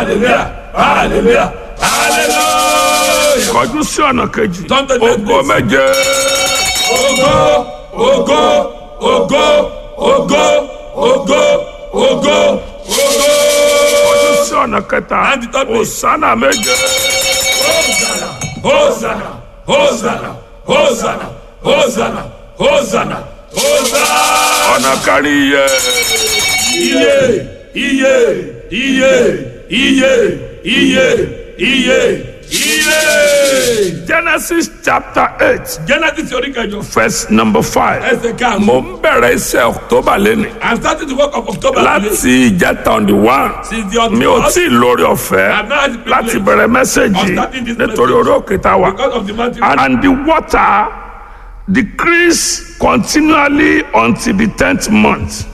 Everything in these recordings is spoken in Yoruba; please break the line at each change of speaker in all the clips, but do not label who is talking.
hallelujah hallelujah hallelujah.
kọjú sí ọ̀nà kejì
Turn to the next
ògo
place.
méje
Ògo ògo ògo ògo ògo ògo ògo.
kọjú sí ọ̀nà kẹta
And the third place.
òsánà méje
Hosanna Hosanna Hosanna Hosanna Hosanna Hosanna.
ọ̀nà kárí iye
Iye iye iye iye iye iye iye.
genesis chapter eight
Genesis orí kẹjọ
verse number five
ẹsẹ̀ karùn-ún.
mo ń bẹ̀rẹ̀ iṣẹ́ october lẹ́nu
I'm starting the work of October today.
láti ìjẹta on the one
Since the
mi ò tí ì lórí ọ̀fẹ́
I've not had the
láti
privilege
bẹ̀rẹ̀ mẹ́sẹ̀gì
of starting this
nítorí
message.
orí òkè tá a wà.
because of the mountain.
and the water decreased continually until the tenth month.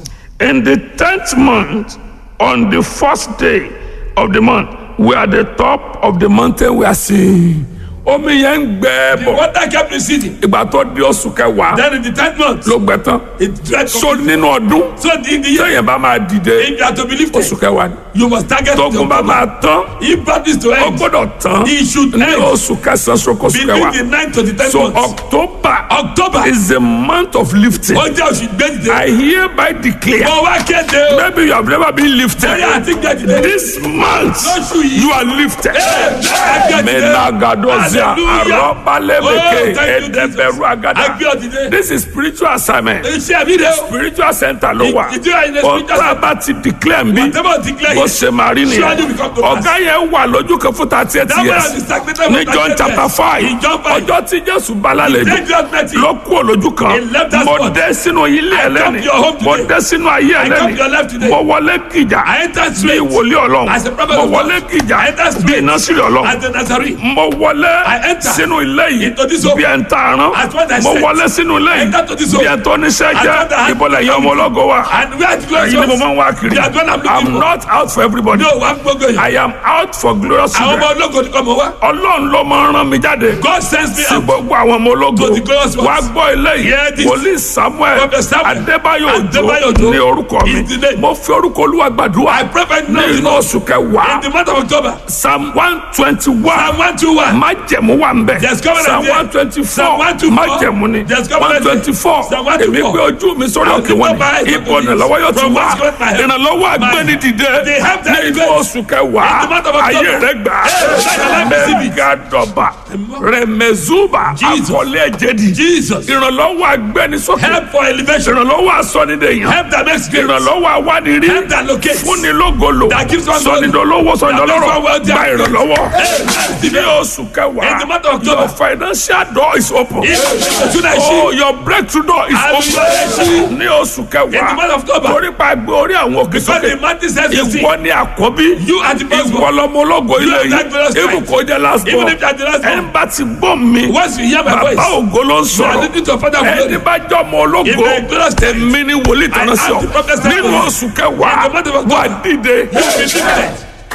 In the tenth month, on the first day of the month, we are at the top of the mountain we are seeing. Omi yẹn ń gbẹ
The
bọ̀.
water kept receding.
Ìgbà tó di oṣù kẹwàá
Then in the tenth month,
ló gbẹ tán.
it dried
So
completely.
nínú ọdún
So in the year,
téèyàn bá máa dìde
if you are to be lifted,
oṣù kẹwàá ni.
you must target the
Tógun bá
October.
máa tán,
If that is to
ó
end,
gbọ́dọ̀ tán
it should
ní
end
oṣù kẹsàn-án sókè oṣù
between
kẹwàá.
the ninth to the tenth
So
month.
October
October
is the month of lifting.
ó jẹ́ oṣù gbẹ́dìde.
I hereby declare
Mo wá kéde o.
maybe you have never been lifted.
Bóyá àti gbẹ́dìde.
This month
Lóṣù yìí.
you are lifted.
Gbẹ́dìde.
Menagadozia
Hallelujah.
arobalebeke
Oh, thank you,
edeberu
Jesus.
agada.
Agbé ọ̀dìde.
This is spiritual assignment.
Iṣẹ́ mi rẹ̀ o.
Spiritual center ló wà.
Ìdí àyìnlẹ̀ spiritual
Ọ̀tá bá ti declare mi.
Whatever declare
Bó
it.
ṣe máa rí
Surely
nìyẹn.
will come to pass.
Ọ̀gá yẹn wà lójú kan fún thirty eight
That man
years.
is stagnated
Ní
for
John
38
chapter
years.
five.
In John five.
Ọjọ́ tí Jésù bá lálejò.
Take your mercy.
ló kú olójú kan
He left that
mo
spot.
dé sínú ilé
I come
ẹlẹ́ni
to your home
mo
today.
dé sínú ayé
I come to your life
ẹlẹ́ni
today.
mo wọlé kìjà
I entered
bí
straight
wòlíì ọlọ́run
as a prophet
mo
of
wọlé
God.
kìjà
I entered
bí
straight
iná sílẹ̀ ọlọ́run
as the Nazarene.
mo wọlé
I enter
sínú ilé yìí
into this home
bí ẹ̀ ń ta arán
as one that
mo
said,
wọlé sínú ilé
I enter to
yìí
this
bí
home
ẹ̀ tó níṣẹ́
as one that
jẹ́
had
ìbọ̀lẹ̀ yẹn ọmọ ológo wa
And where the glorious
èyí ni mo
ones?
máa ń wá kiri
They are the one I'm looking
I'm
for.
not out for everybody
No, wà á gbogbo yìí.
I am out for glorious
Àwọn ọmọ
children
ológo ni kò mọ̀ wá.
ọlọ́run ló máa ń rán mi jáde
God sends me
sí
out.
gbogbo àwọn ọmọ ológo
To the glorious ones.
wá gbọ́ eléyìí
Hear this.
wòlíì samuel
Prophet Samuel
adébáyò
Adébáyò
òjò
Òjó
ní orúkọ mi
is the name.
mo fi orúkọ olúwa gbàdúrà
I pray for you
ní
now
inú oṣù
in
kẹwàá
the month of October.
psalm one twenty one
Psalm one two one.
májẹ̀mú wà ń bẹ̀
There's covenant
psalm
there.
one twenty
Psalm
four
124.
májẹ̀mú ni
There's
one
covenant there.
twenty four
Psalm 124.
èmi gbé ojú mi sórí
I'll
òkè
lift
wọn
up my eyes
ni
unto
ipò
these.
ìrànlọ́wọ́ yóò ti
From
wá
whence cometh my help?
ìrànlọ́wọ́
My-
agbẹ́ni dìde
They have that
ní inú
grace.
oṣù kẹwàá
In the month of October.
ayé rẹ gbà
Hey, let your life receive it.
mẹ́gàdọ̀bà rẹ̀mẹ̀zúbà
Jesus.
àkọlé ẹ̀jẹ̀dì
Jesus.
ìrànlọ́wọ́ agbẹnisókè
Help for elevation.
ìrànlọ́wọ́ asọ́nidẹ̀yàn
Help that makes great.
ìrànlọ́wọ́ awánirì
Help that locates.
fúnni lógolo
That gives one
sọnidọ̀lọ́wọ́ sọnidọ̀lọ́rọ̀
That makes one wealthy
gba
and great.
ìrànlọ́wọ́
Hey,
ní oṣù kẹwàá
In the month of October.
your financial door is open
If you not
oh
see,
your breakthrough door is
I will
open
see.
ní oṣù
In the month
kẹwàá
of October.
torí pa gbé orí àwọn òkè
Because
sókè
the mountain says you see.
ìwọ ni àkọ́bí
You are the first
ìwọ
one.
lọmọ ológo ilé
are that
yìí
glorious
ibù
light.
kò jẹ́ last
Even
born
if you are the last
ẹni
one.
bá ti gbọ́ mi
Once you hear my voice,
bàbá ògo ló ń
you are
sọ̀rọ̀
listening to a father of
ẹni
glory.
bá jọ ọmọ ológo
If a glorious
èmi ni wòlíì tọ́nà
I
sí ọ
am the prophet that
nínú
told
oṣù kẹwàá
In the month of October.
wà dìde
You will be lifted.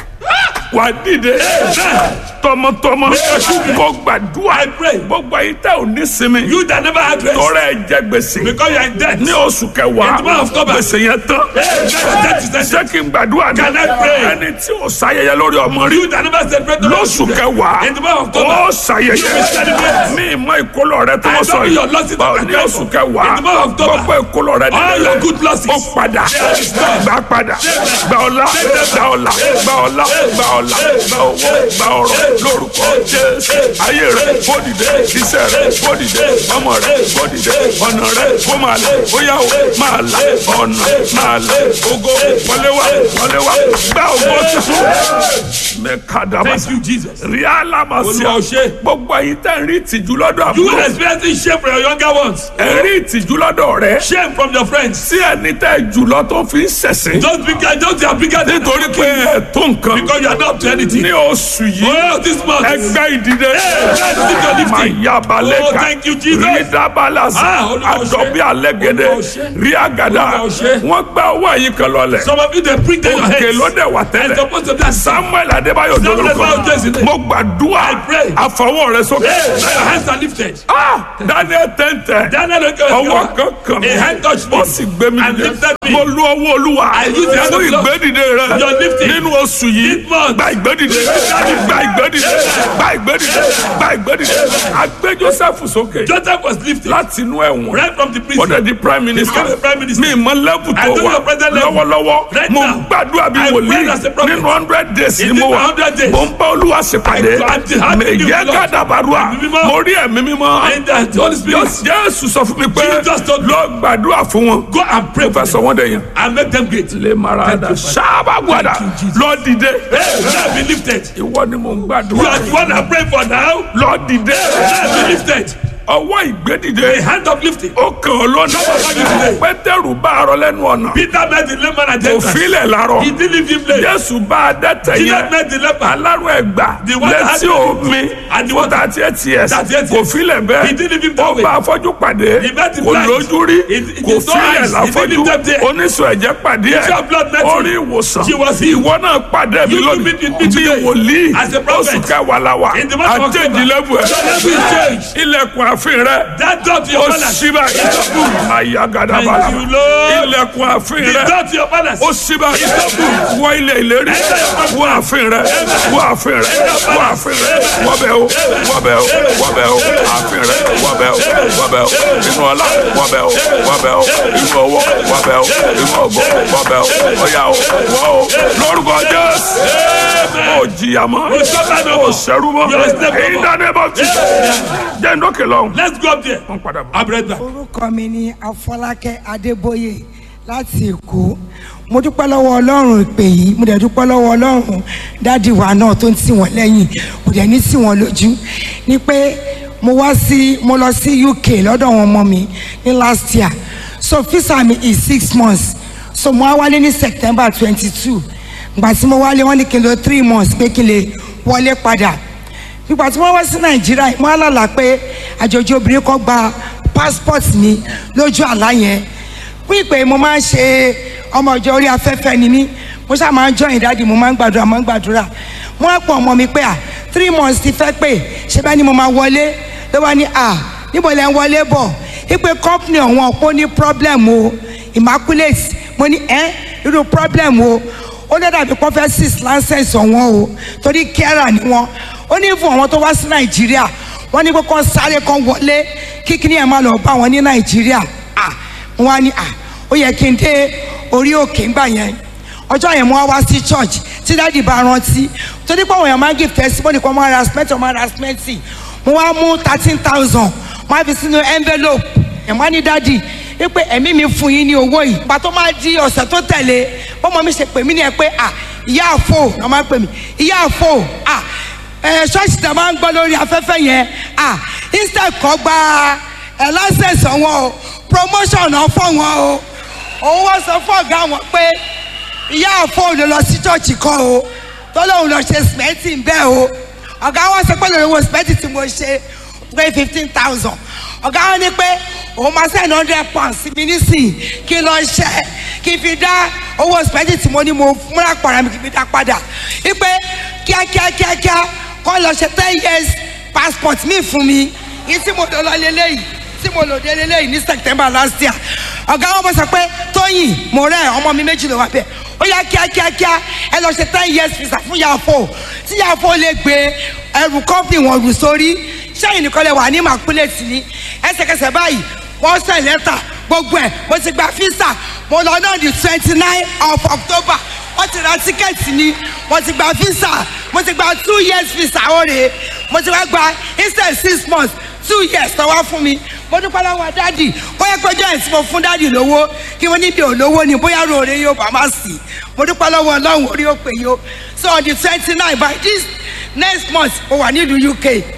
wà dìde tọmọtọmọ kò gbàdúrà
I pray.
gbogbo ayé tẹ ò ní sinmi
You that never had rest.
tọrọ ẹ jẹ gbèsè
Because you are in debt.
ní oṣù kẹwàá
In the month of October.
gbèsè yẹn tán
Hey, that is that.
ṣé kí n gbàdúrà ní
Can I pray?
ẹni tí ò sáyẹyẹ lórí ọmọ rí
You that never celebrate the
lóṣù kẹwàá
In the month of October.
ó ṣàyẹyẹ
You will celebrate.
mi ìmọ̀ ìkólọ rẹ tó
I
wọ́n sọ
don't know
yìí
your losses
Báwo
that
ní
are
oṣù
in
kẹwàá
the month of October.
gbogbo ìkólọ rẹ
All your good losses.
ó padà
They restore.
gbà padà gbà ọlá gbà ọlá gbà ọlá gbà ọlá gbà owó gbà ọrọ̀ lórúkọ jésù ayé rẹ kó dìde iṣẹ́ rẹ kó dìde ọmọ rẹ kó dìde ọ̀nà rẹ kó máa lẹ bóyá o máa là ọ̀nà máa lẹ ogo wọlé wá wọlé wá gbà owó tuntun mẹkàdàmà
Thank you, Jesus.
ríálà máa ṣe
Olúwa ó ṣe.
gbogbo ẹ̀yin tẹ́ ń rí ìtìjú lọ́dọ̀
You
àbúrò
will experiencing shame from your younger ones.
ẹ̀ ń rí ìtìjú lọ́dọ̀ rẹ
Shame from your friends.
tí ẹni tẹ́ jùlọ tó fi ń ṣẹ̀sìn
Don't be don't be bigger than
nítorí pé ẹ̀ tó nǹkan
Because you are not up to anything.
ní oṣù yìí
Oh, this month.
ẹgbẹ́ ìdílé
let's lift your lifting.
mayabalẹ̀
Oh,
kan
thank you, Jesus.
rídabalasa
Ah, Olúwa ó ṣe.
àdọ̀bí alẹ́gẹ̀dẹ̀
Olúwa ó ṣe.
rí àgàdà
Olúwa ó ṣe.
wọ́n gbá owó ẹ̀yìn kan lọ́lẹ̀
Some of you they bring down your
òkè
heads.
ló dẹ̀ wà
And
tẹ́lẹ̀
supposed to be as
samuel adébáyọ̀
Samuel
dolórúkọ
Adébáyọ̀ Jésù ni.
mo gbàdúrà
I pray.
àfọwọ́ rẹ sókè
Hey, now your hands are lifted.
Ah, daniel tẹ́ntẹ́
Daniel Oke
ọwọ́ kan kàn mí
A hand touched me.
ó sì gbé mi
And
dìde
lifted me.
mo lu ọwọ́ olúwa
I use the hand
fún
of God.
ìgbédìde rẹ
Your lifting.
nínú oṣù yìí
This month.
gba ìgbédìde gba ìgbédìde gba ìgbédìde gba ìgbédìde agbé joseph sókè
Joseph was lifted
láti inú ẹ̀wọ̀n
right from the
ó
prison.
dẹ̀ di prime minister
became a prime minister.
mi mọ lẹ́bù
I
tó
know
wà
your present level.
lọ́wọ́lọ́wọ́
Right
mo
now.
gbàdúrà bí
I
wòlíì
pray as a prophet.
nínú hundred days
In
ni mo
this
wà
100 days.
mo ń bá olúwa ṣèpàdé
I- I'm the heart
mẹ
of you,
yẹ
Lord.
gàdàbàrúà
Ẹ̀mí mímọ́.
mo rí ẹ̀mí mímọ́
And the Holy Spirit
jésù sọ fún mi pé
Jesus told me.
lọ gbàdúrà fún wọn
go and pray
mo
for
fẹ́ sọ wọ́n dẹ̀ yẹn
and make them great.
lè mara
Thank
da
you, Father.
sábà gbàdà
Thank you, Jesus.
lọ dìde
Hey, now be lifted.
ìwọ ni mo ń
You
gbàdúrà
are the one I pray for now.
lọ dìde
Now be lifted.
ọwọ́
A
ìgbédìde
hand of lifting.
ó kàn ọ́ lọ́nà
Lọ́wọ́.
pétérù bá arọ lẹ́nu ọ̀nà
Peter met the layman at the
kò
entrance.
filẹ̀ larọ
He didn't leave him late.
jésù bá adẹ́tẹ̀
Jesus
yẹn
met the leper.
alárò ẹgbà
The one that had
létí omi
and the
fún
one-
thirty eight years
Thirty eight
kò
years.
filẹ̀
He
bẹ́ẹ̀
didn't leave him
ó
that way.
bá afọ́jú pàdé
He met the
kò
blind.
lójú rí
He- he
kò
saw
filẹ̀
eyes. He
láfọ́jú
didn't leave them there.
oníṣòwò ẹ̀jẹ̀ pàdé ẹ̀
Issue of blood met
orí
him.
ìwòsàn
She was healed.
ìwọ náà pàdé mi
You
lónìí
meet with me
bí
today
wòlíì
as a prophet.
oṣù kẹwàá la wà
In the month of October.
àtẹ̀jìlẹ́bù
Your level is changed.
ẹ̀ ilẹ̀kùn àfin rẹ̀
That door to your
ó
palace.
ṣí báyìí àyàgàdà
Thank
bàlá
you, Lord.
ilẹ̀kùn àfin
The
rẹ̀
door to your palace.
ó ṣí báyìí wọ ilẹ̀ ìlérí wọ àfin rẹ̀ wọ àfin rẹ̀ wọ àfin rẹ̀ wọbẹ̀ o wọbẹ̀ o wọbẹ̀ o àfin rẹ̀ wọbẹ̀ o wọbẹ̀ o inú ọlá wọbẹ̀ o wọbẹ̀ o inú owó wọbẹ̀ o inú ògo wọbẹ̀ o ọ̀yà o wọ́ o lórúkọ jésù ó jìyà mọ́
You suffer no
ó
more.
ṣẹ́rú mọ́
You are step
èyí
over.
dáná bọ́ ti jẹ́ ndókè lọ́hùn.
Let's go up there.
wọ́n padà bọ̀.
I'll be right back.
orúkọ mi ni afọlákẹ́ adébóyè láti èkó mo dúpẹ́ lọ́wọ́ ọlọ́run ìpè yìí mo dẹ̀ dúpẹ́ lọ́wọ́ ọlọ́run dádì wa náà tó ń tì wọ́n lẹ́yìn mo dẹ̀ ní tì wọ́n lójú ni pé mo wá sí mo lọ sí uk lọ́dọ̀ àwọn ọmọ mi ní last year so visa mi is six months so mo wá wálé ní september twenty two ìgbà tí mo wálé wọ́n ní kí n lo three months pé kí n lè wọlé padà nígbà tí wọ́n wá sí nàìjíríà mo á lálàá pé àjòjì obìnrin kan gba passport mi lójú àlá yẹn fún ìpè mo máa ń ṣe ọmọ ìjọ orí afẹ́fẹ́ ni mí mo ṣáà máa ń join dáàdi mo máa ń gbàdúrà máa ń gbàdúrà mo á pọ̀ ọmọ mi pé à three months ti fẹ́ pé ṣé bá ní mo máa wọlé ló wá ní à níbo lẹ́ ń wọlé bọ̀ ìpè company ọ̀wọ́n ọ̀pọ̀ ní problem o immaculate mo ní ẹ́ irú problem o ó dẹ́ dàbí prophecies license ọ̀wọ́n o torí kẹ́rà ni wọ́n ó ní fún àwọn tó wá sí nàìjíríà wọ́n ní pé kán sáré kan wọlé kíkiri ẹ̀ máa lọ bá wọn ní nàìjíríà à wọ́n á ní à ó yẹ kí n dé orí òkè ńgbà yẹn ọjọ́ yẹn mo wá wá sí church tí dáàdì bá rántí torí pé àwọn èèyàn máa ń give testimony kan máa ra cement máa ra cement mo wá mú thirteen thousand mo á fi sínú envelope ẹ̀ wọ́n á ní dáàdì wípé ẹ̀mí mi fún yín ní owó yìí ìgbà tó máa di ọ̀sẹ̀ tó tẹ̀lé bọ́mọ mi ṣe pè mí ní ẹ pé à ìyá àfò ló máa ń pè mí ìyá àfò à ẹ ṣọ́ọ̀ṣì tẹ̀ máa ń gbọ́ lórí afẹ́fẹ́ yẹn à instead kọ́ gba ẹ̀ license wọn o promotion náà fọ́ wọn o òun wá sọ fún ọ̀gá wọn pé ìyá àfọ ló lọ sí chọ́ọ̀chì kan o tó lóun lọ ṣe sìmẹ́ntì bẹ́ẹ̀ o ọ̀gá wọn sọ pé lórí owó sìmẹ́ntì tí mo ṣe pé fifteen thousand ọ̀gá wọn ní pé òun máa send hundred pounds sí mi nísìnyí kí n lọ ṣe kí n fi dá owó sìmẹ́ntì tí mo ní mo múra pàrọ̀ mi kí n fi dá padà wípé kíákíá kíákíá kọ́ lọ ṣe ten years passport mi fún mi yìí tí mo lọ lọ lélẹ́yìí tí mo lò dé lélẹ́yìí ní september last year ọ̀gá wọn bọ̀ sọ pé tóyìn mo rẹ̀ ọmọ mi méjì ló wà bẹ́ẹ̀ ó yá kíákíákíá ẹ lọ ṣe ten years visa fún yàfó tí yàfó lè gbé ẹrù company wọn rù sórí sẹ́yìn nìkan lè wà ní màkúlẹ̀tì ní ẹsẹ̀kẹsẹ̀ báyìí wọ́n sẹ̀ lẹ́tà gbogbo ẹ̀ mo ti gba visa mo lọ náà di twenty nine of october wọ́n ti ra tíkẹ́ẹ̀tì ni mo ti gba visa mo ti gba two years visa ọ̀rẹ́ mo ti wá gba instead six months two years tó wá fún mi mo dúpẹ́ lọ́wọ́ dádì bóyá péjọ ẹ̀ tí mo fún dádì lówó kí wọ́n níbi òlówó ni bóyá ròore yóò bá má sí mo dúpẹ́ lọ́wọ́ ọlọ́run orí òpè yó so on the twenty nine by this next month mo wà nílùú uk.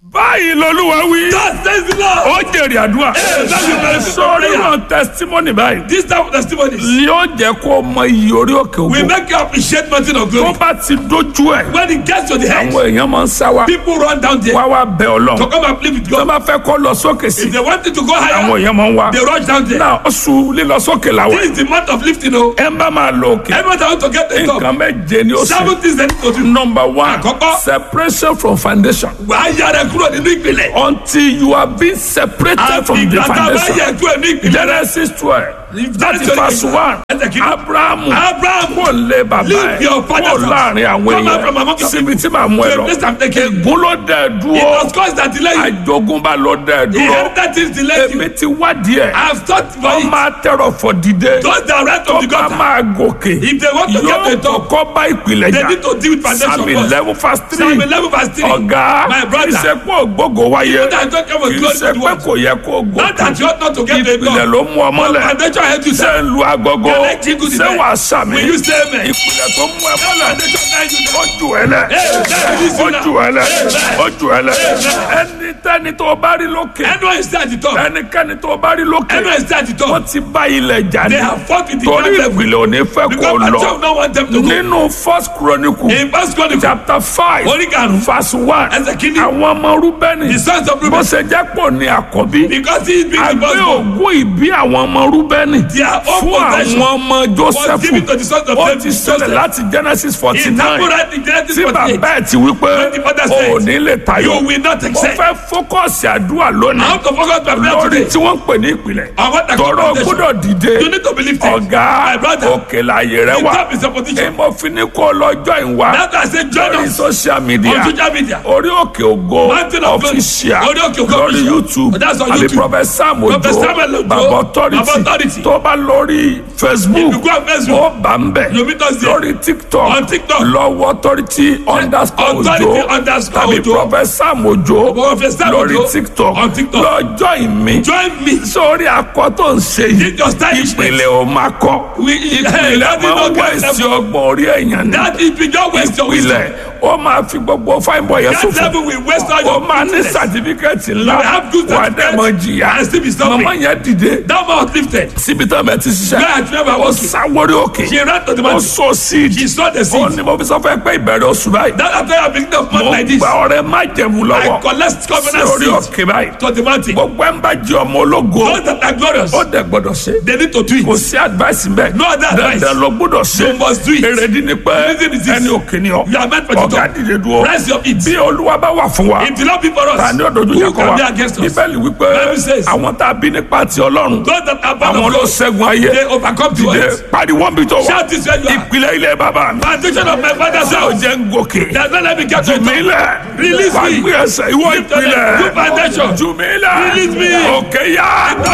báyìí lolúwa wí.
God says the Lord.
ó jèrè àdúrà.
Hey, that's the benefit of
sórí
prayer.
wọn testimony báyìí.
This type of testimonies
yóò jẹ́ kó mọ iye orí òkè
will
ògo.
make you appreciate mountain of
tó
glory.
bá ti dójú ẹ̀.
When it gets to the head,
àwọn èèyàn máa ń sá wa.
people run down there
wá wá bẹ
to
ọlọ́run.
come and play with
tó
God.
bá fẹ́ kó lọ sókè sí.
If they wanted to go
àwọn
higher,
èèyàn máa ń wá.
they rush down there.
náà oṣù lílọ sókè làwọn.
This is the month of lifting. Oh,
ẹ ń bá máa lọ òkè.
everyone that want to get the top.
nǹkan méje ni ó sì.
Seven things they need to do.
number one
Àkọ́kọ́.
separation from foundation.
Wàá yára kúrò nínú ìpìlẹ̀.
until you are being separated from the
Àti ìgbà tá a bá
foundation.
yẹ kúrò ní ìpìlẹ̀.
Genesis twelve láti
Genesis
verse one
Ẹsẹ̀ kìíní.
Abrahamu
Abraham
kò lé bàbá
Leave
ẹ̀
your father's
kò
house.
láàrin àwọn
Come out from among
èèyàn
your
síbi tí màá mú ẹ
to a
lọ.
place I'm taking.
Ègún ló dẹ̀
It
dúró
was cause that delay you.
àjogúnbá ló dẹ̀ dúró.
Inheritance is delayed you.
Èmi ti wádìí ẹ̀.
I have thought for
Wọ́n
it.
máa tẹ̀rọ̀ fọ̀ dìde.
Those that right
Tó
of the
bá
gutter.
máa gòkè.
If they want to get
Yóò
the top,
kọ́kọ́ bá ìpìlẹ̀
they
jà.
need to deal with foundation
Psalm
first.
eleven verse three.
Psalm eleven verse three.
Ọ̀gá
My brother.
ìṣepọ̀ ògbógo wáyé.
That don't come with
Kì í
glory
ṣe
to
pé
what?
kò yẹ kó
Not that
gòkè.
you ought not to get the
Ìpìlẹ̀
top.
ló mú ọ mọ́lẹ̀.
Foundation help you
Ṣé
sir.
ń lu agogo?
Can I jingle the
Ṣé
bell?
wàá sàmì?
Will you say amen?
Ìpìlẹ̀ tó mú ẹ mọ́lẹ̀.
Foundation guide you now.
Ó jù ẹ lẹ̀.
Amen.
Ó jù ẹ lẹ̀. Ó jù ẹ lẹ̀. Ẹnikẹ́ni tó bá rí lókè.
Anyone is there at the top.
Ẹnikẹ́ni tó bá rí lókè.
Anyone is there at the top.
Wọ́n ti bá ilẹ̀ jà ní.
They have fought with the
Torí
ground level.
ìpìlẹ̀ ò ní fẹ́ kó
Because my
lọ.
child don't want them to go.
Nínú First Chronicle
In First Chronicle,
chapter five
Orí karùn-ún.
verse one.
Ẹsẹ̀ kìíní.
Àwọn ọmọ Rúbẹ́nì.
The sons of
Bó
Reuben.
ṣe jẹ́ pò ní àkọ́bí.
Because he is being the
Àgbé
firstborn.
ògùn ìbí àwọn ọmọ Rúbẹ́nì.
Their own
Fún
possession
àwọn ọmọ
was given to
Jósẹ́fù.
the sons of
Ó
David.
ti ṣẹlẹ̀ láti Genesis forty
It
nine.
happened right in Genesis
Tí
48.
bàbá ẹ̀ ti wí pé
When the father
o ò
said,
ní lè tayọ.
You will not
Mo
accept.
fẹ́ fókọ̀sì àdúrà lónìí.
I want to focus my prayer
Lórí
today.
tí wọ́n ń pè ní ìpìlẹ̀.
I want that
Tọrọ
foundation.
gbọ́dọ̀ dìde.
You need to believe it.
Ọ̀gá
My brother.
òkè láàyè rẹ
The
wà.
top is a position.
Èmo fi ní kó lọ́jọ́ ìwà.
That's why I say join
Lórí
us
social media.
on social media.
Orí òkè ògo
Mountain of Glory.
official
Orí Òkè Ògo
lórí
official.
YouTube
That's on
àbí
YouTube.
Prophet Sam Ojo
Prophet Samuel Ojo,
Baba
Baba
Authority
Authority.
tó bá lórí Facebook
If you go on Facebook,
ó bá ń bẹ̀
you meet us there.
lórí TikTok
On TikTok.
lọ́wọ́ Authority underscore
Authority
Ojo
underscore
tàbí
Ojo.
Prophet Sam Ojo
Prophet Sam
lórí
Ojo
TikTok
on TikTok.
lọ́jọ́ ìmí
Join me.
sórí akọ tó ń ṣe yìí
Your stylishness.
ìpìlẹ̀ ò máa kọ́
We, hey,
ìpìlẹ̀
that is
máa
not
ń
get
wẹ̀sì
level.
ọgbọ̀n orí ẹ̀yàn ní
That is beyond waste your wisdom.
ìpìlẹ̀ ó máa fi gbogbo fine boy yẹn
That
sófò
level will waste all
ó
your
máa ní
goodness.
sàtífíkẹ́tì
You
ńlá
will have good
wà á dẹ̀ mọ
certificate
jìyà
and still be suffering.
màmá yẹn dìde
That man was lifted.
síbi tó bẹ̀ ti ṣiṣẹ́
Where had never
ó
walking.
sáwórí òkè
She ran to the
ó
mountain.
sọ síìdì
She saw the
ó
seed.
ní mo fi sọ fẹ́ pé ìbẹ̀rẹ̀ oṣù báyìí
That after I beginning of month
mo
like this,
gba ọrẹ má jẹ̀mú
I
lọ́wọ́
collect
sí
covenant
orí
seed
òkè báyìí
to the mountain.
gbogbo ẹ̀ ń bá jẹ ọmọ ológo
Those that are glorious,
ó dẹ̀ gbọ́dọ̀ ṣe
they need to do
kò
it.
sí advice mbẹ
No other advice.
dandan ló gbọ́dọ̀ ṣe
You must do it.
èrèdí ni pé
reason is this.
ẹni òkè ni ọ
You are meant for the
ọ̀gá
top.
dìde dúró
Rise your feet.
bí olúwa bá wà fún wa
If the Lord be for
ta
us,
ni ọdọọdún
who
yẹn kọ
can
wa
be against us?
bíbélì wípé
Bible says,
àwọn tá a bí nípa ti ọlọ́run
Those that are born
àwọn
of
ló
God,
ṣẹ́gun ayé
they overcome to
dìde
us.
pariwo bí tó wà
Shout this where you are.
ìpìlẹ̀ ilẹ̀ bàbá mi
Foundation of my father's
ṣé o
house.
jẹ́ ń gòkè
Does not let me get to
jù mí
it.
lẹ̀
Release me.
wàá gbé ẹsẹ̀ ìwọ
Lift your leg.
ìpìlẹ̀
Good foundation.
jù mí lẹ̀
Release me.
òkè yá.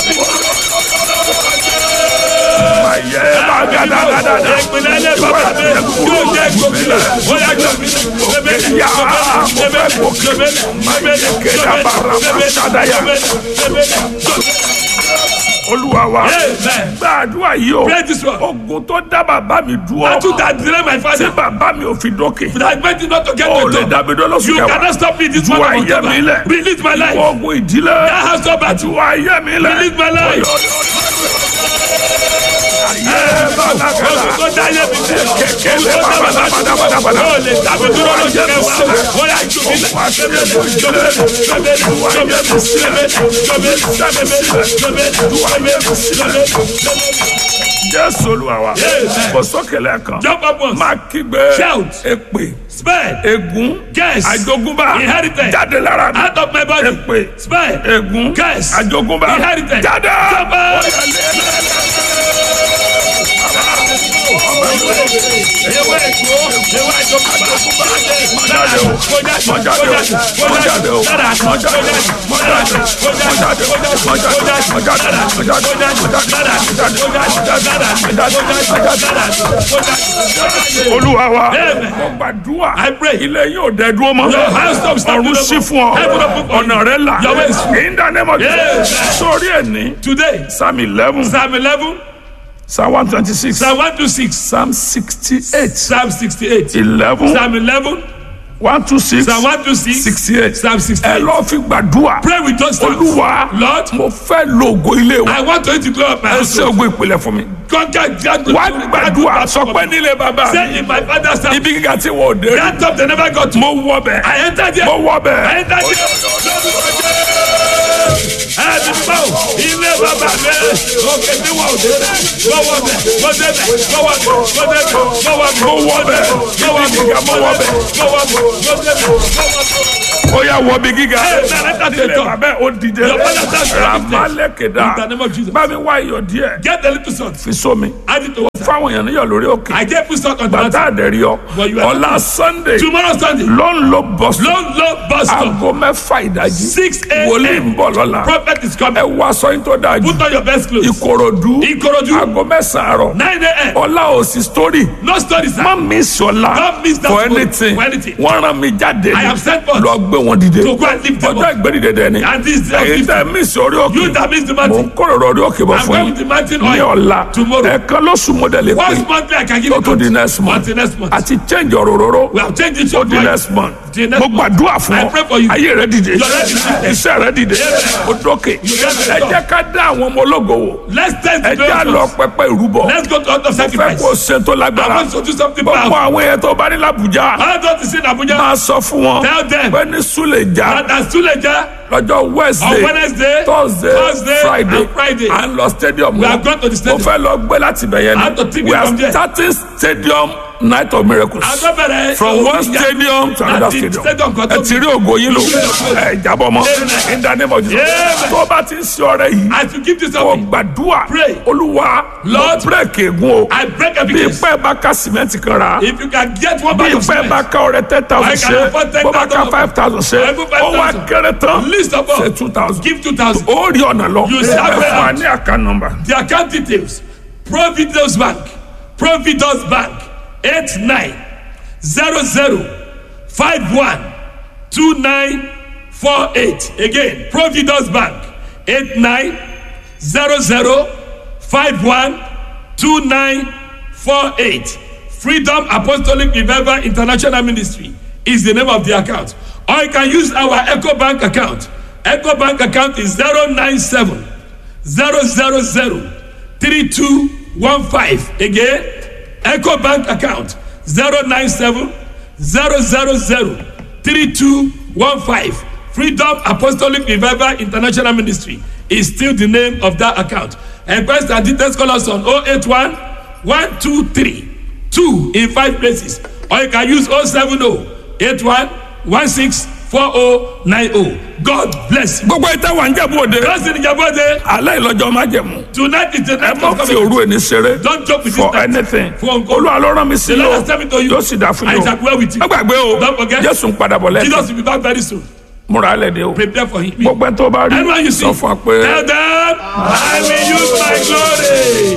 Ayé bá gàdá gàdá dá.
Ìpínlẹ̀ ilé bàbá mi yóò jẹ́ gómìnà. Ó yá gómìnà. Gómìnà.
Yá, mo fẹ́ gòkè.
Gómìnà.
Kéda bàrà bá ṣàdáyà. Olúwa wa.
Amen.
Gbàdúrà yìí o.
Pray this one.
Ogun tó dá bàbá mi dúró.
Battle that delay my
Tí
father.
bàbá mi ò fi dókè.
That meant it not to get
O
to
lè
the top.
dàbí dọ́lọ́sùn
You
kẹwàá.
cannot stop me this
Ju
month of
ayé mi lẹ̀.
October. Release my life.
Ogun ìdílé.
That has no battle.
Ju ayé mi lẹ̀.
Release my life.
Ayé bá gàdá.
Ogun tó dá ayé mi sí.
Kẹ̀kẹ́ lè
Ogun tó dá
bàbá
bàbá mi
bàbá bàbá.
sí. Ó lè dàbí dúró lójú kẹwàá. Ó yá jù mí lẹ̀.
Jésù Olúwa wa.
Amen.
Kò sókè lẹ́ẹ̀kan.
Jump up once.
Máa kígbe.
Shout.
Èpè.
Spare.
Ègún.
Curse.
Àjogúnbá.
Inheritance.
Jáde lára mi.
Out of my body.
Èpè.
Spare.
Ègún.
Curse.
Àjogúnbá.
Inheritance.
Jáde.
Jump up. Ewé èkó. Ewé àjogúnbá.
Jáde o. Mọ jáde o. Mọ jáde o. Mọ jáde o. Mọ jáde o. Mọ jáde o. Mọ jáde o. Mọ jáde o. Mọ jáde o. Mọ jáde o. Mọ jáde o. Mọ jáde o. Olúwa wa.
Amen.
Mo gbàdúrà.
I pray.
Ilé yóò dẹ dúró mọ́.
Your house stop standing
Ọ̀run
up.
sí fún ọ.
Heaven open for you.
Ọ̀nà rẹ là.
Your way is free.
In the name of
Yes.
Jesus. Sórí ẹ̀ ní.
Today,
Psalm eleven.
Psalm 11,
Psalm one twenty six.
Psalm 126,
Psalm sixty eight.
Psalm 68,
eleven.
Psalm 11,
one two six
Psalm one two six.
sixty eight
Psalm sixty
ẹ
eight.
lọ́ọ́ fi gbàdúrà
Pray with those psalms.
olúwa
Lord,
mo fẹ́ lo ògo ilé wa
I want to glory of my
ẹ
house.
ṣe ògo ìpìlẹ̀ fún mi
Conquer God.
wá gbàdúrà sọ pé nílé bàbá
Say
mi
in my father's house.
ibi gíga tí wọ́n ò dé rí
That top they never got to.
mo wọ bẹ̀
I entered there.
mo wọ
I
bẹ̀
entered there. Ẹni bá o, ilé bàbá mi, òkè tí wọ́n ò dé bẹ̀, gbọ́wọ́ bẹ̀, gbọ́ débẹ̀, gbọ́wọ́ bẹ̀, gbọ́ débẹ̀, gbọ́wọ́ bẹ̀,
mo wọ bẹ̀
gbọ́wọ́
ibi
bẹ̀,
gíga mo wọ bẹ̀
gbọ́wọ́ bẹ̀, gbọ́ débẹ̀, gbọ́wọ́ bẹ̀.
ó yà wọ bí gíga
Ẹ ẹ ẹ
nílé bàbá ò dìde
Your father's house is
ramalekeda
In the name of Jesus.
bá mi wá iyọ̀ díẹ̀
Get the little salt.
fi sómi
Add it to water.
fáwọn èèyàn níyọ̀ lórí òkè
I get put salt on the
bàtà
mountain.
àdẹ̀rí ọ
But you are-
ọ̀la sunday
Tomorrow Sunday,
ló ń lo bọ́sùn
low low bus stop.
aago mẹ́fà ìdájí
6
wòlíì
a.m.
ń bọ̀ lọ́la
Prophet is
ẹ
coming.
wá sọyìn tó dáa jù
Put on your best clothes.
ìkòròdú
Ìkòròdú.
aago mẹ́sàn-án àárọ̀
9 a.m.
ọ̀la òsì story
No stories.
má mi sọ̀la
Don't miss that
for
moment.
anything
For anything.
wọ́n rán mi jáde
I am sent forth.
lọ gbé wọn dìde
To go and lift them
ọjọ́
up.
ìgbẹ́dìde dẹ̀ ni
And this is the
èyí tẹ́ mí sí orí òkè
You that miss the
mò
mountain.
ń kóròrò orí òkè bọ̀
I'm
fún
going with the mountain
yín ní
oil
ọ̀la
tomorrow.
ẹ̀ẹ̀kan lóṣù mọ́dẹ̀lẹ̀ pé
Once monthly, I can give
tó
it
tó di next month
Until next month.
àti change ọ̀rọ̀ òróró
We have changed it to
ó di next month
The next
mo
month.
gbàdúrà fún
I
ọ
pray for you.
ayé rẹ dìde
Your life is dìde.
iṣẹ́ rẹ dìde ó dókè
get the
ẹ jẹ́ ká dá àwọn ọmọ ológo wò
Let's test
ẹ
the
jẹ́ á lọ
miracles.
pẹpẹ ìrúbọ
Let's go to altar
fẹ́
sacrifice.
kó ṣe tó
I
lágbára
want to do something
gbogbo
powerful.
àwọn èèyàn tó bá ní làbújá
I don't see in Abuja.
máa sọ fún wọn
Tell them.
pé ní súlẹ̀já
That as Tuleja
lọ́jọ́
on
wednesday
Wednesday,
thursday
Thursday,
friday
and Friday.
à ń lọ stadium
We
náà.
are going to the stadium.
mo fẹ́ lọ gbé láti bẹ̀yẹn
I have to take
we
it
are
from there.
starting stadium night of miracles
Agbẹ́bẹ̀rẹ̀
from one stadium to another
Àti
stadium
stadium kan tó
ẹ ti rí ògo yín lò ẹ jábọ̀ mọ́ in the name of Jesus
Amen.
tó o bá ti ń ṣe ọrẹ yìí
As you give this
kò
up,
gbàdúrà
Pray.
olúwa lọ
Lord,
bírèkì ègún o
I break every
bí
case.
pẹ́ bá ká sìmẹ́ǹtì kan ra
If you can get one
bí
bag of
pẹ́ bá
cement,
ká ọrẹ ten thousand
I can
ṣe
afford
bó bá ká
10,000.
five thousand ṣe
I put
ó wá
5,000.
kéré tán
List of all.
ṣe two thousand
give 2,000.
ó rí ọ̀nà lọ
You
ẹ
shall
fún
pay
wa
out.
ní àká nọmba
The account details Providence Bank Providence Bank 8900512948 again Providence Bank 8900512948 Freedom Apostolic Revival International Ministry is the name of the account or you can use our Echo Bank account Echo Bank account is 097 zero zero zero three two one five again eco bank account zero nine seven zero zero zero three two one five freedom apostolic revival international ministry is still the name of that account enquest and details call us on oh eight one one two three two in five places or you can use oh seven oh eight one one six four oh nine oh god bless you.
gbogbo ìta wà ń jẹ̀bú òde
Blessed in Jabode.
alẹ́ ìlọ́jọ́ má jẹ̀mú
Tonight is the
ẹ
night
má
of
fi
coming.
òru ẹni ṣeré
Don't joke with
for
this night.
anything
For uncle.
olúwa ló rán mi sí
The Lord
o
has sent me to you.
yóò sì dá fún
I
mi o
shall dwell with you.
má gbàgbé o
Don't forget.
jésù ń padà bọ̀ lẹ́yìn
Jesus will be back very soon.
múra alẹ́ de o
Prepare for him.
gbogbo ẹni tó bá rí
Anyone you see,
sọ fún wa pé.
tell them, I will use my glory.